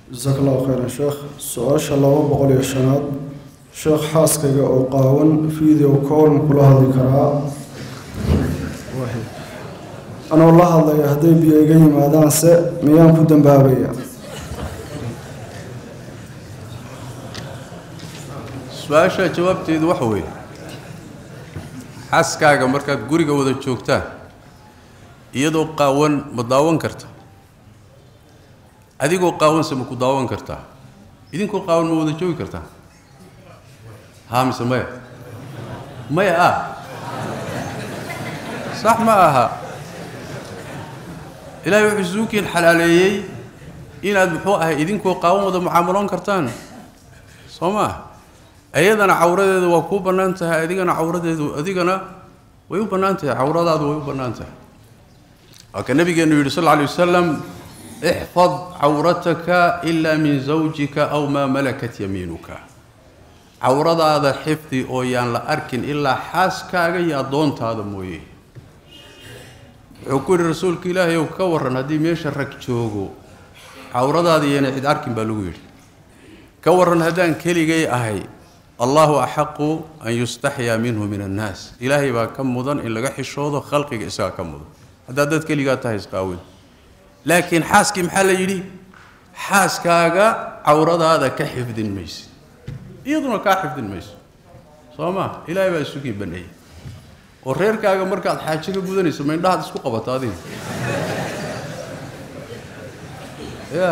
jasaaka allahu khayran sheekh su-aasha laba boqol iyo shanaad sheekh xaaskayga oo qaawan video call kula hadli karaa anoo la hadlaya hadday biyo iga yimaadaanse miyaan ku dambaabaya su-aasha jawaabteedu waxa weeye xaaskaaga markaad guriga wada joogtaan iyadoo qaawan ma daawan karta adigoo qaawanse ma ku daawan kartaa idinkoo qaawan ma wada joogi kartaa haa mise maya maya ah sax ma aha ilaahay wuxuu suukiin xalaaleeyey inaad muxuu ahay idinkoo qaawan wada mucaamaloon kartaan soo ma ah ayadana cawradeedu waa kuu bannaan tahay adigana cawradeedu adigana way u bannaan tahay cawradaadu way u bannaan tahay waa ka nabigeenu yidhi sal lla alay wasalam ixfad cawrataka ilaa min zawjika aw maa malakat yamiinuka cawradaada xifdi oo yaan la arkin ilaa xaaskaaga iyo addoontaada mooye wuxuu ku yidhi rasuulka ilaahay ow ka warran haddii meesha rag joogo cawradaada iyana cid arkin baa lagu yidhi ka warran haddaan keligay ahay allahu axaqu an yustaxyaa minhu min annaas ilaahay baa ka mudan in laga xishoodo khalqiga isagaa ka mudan haddaad dad keligaa tahay isqaawin laakiin xaaskii maxaa la yidhi xaaskaaga cawradaada ka xifdin mayse iyaduna kaa xifdin mayso soo ma ilaahay baa isugii baneeyey oo reerkaaga markaad xaajo ka gudanayso ma indhahaad isku qabato adiga ya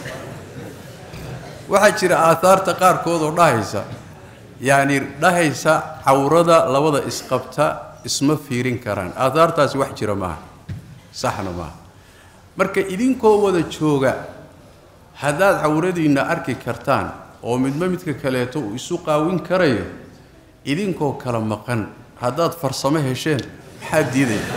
waxaa jira aaaarta qaarkood oo dhahaysa yacni dhahaysa cawrada labada isqabta isma fiirin karaan aaaartaasi wax jira maaha saxna maaha marka idinkoo wada jooga haddaad cawradiinna arki kartaan oo midba midka kaleeto uu isu qaawin karayo idinkoo kala maqan haddaad farsamo hesheen maxaa diidaya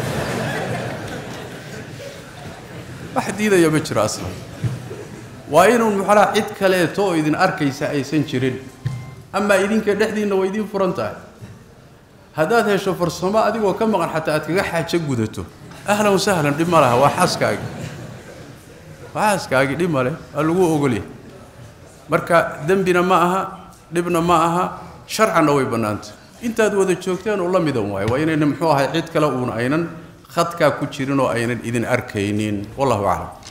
wax diidaya ma jiro aslan waa inuun muxalaa cid kaleeto oo idin arkaysa aysan jirin amaa idinka dhexdiinna waa idiin furan tahay haddaad hesho farsamo adigoo ka maqan xataa aad kaga xaajo gudato ahlan wasahlan dhib ma laha waa xaaskaagi waa xaaskaagi dhib ma leh waa lagu ogolyahay marka dembina ma aha dhibna ma aha sharcanna way bannaantay intaad wada joogteen oo la midan waayo waa inayna muxuu ahay cid kale uun aynan khadkaa ku jirin oo aynan idin arkaynin wallahu aclam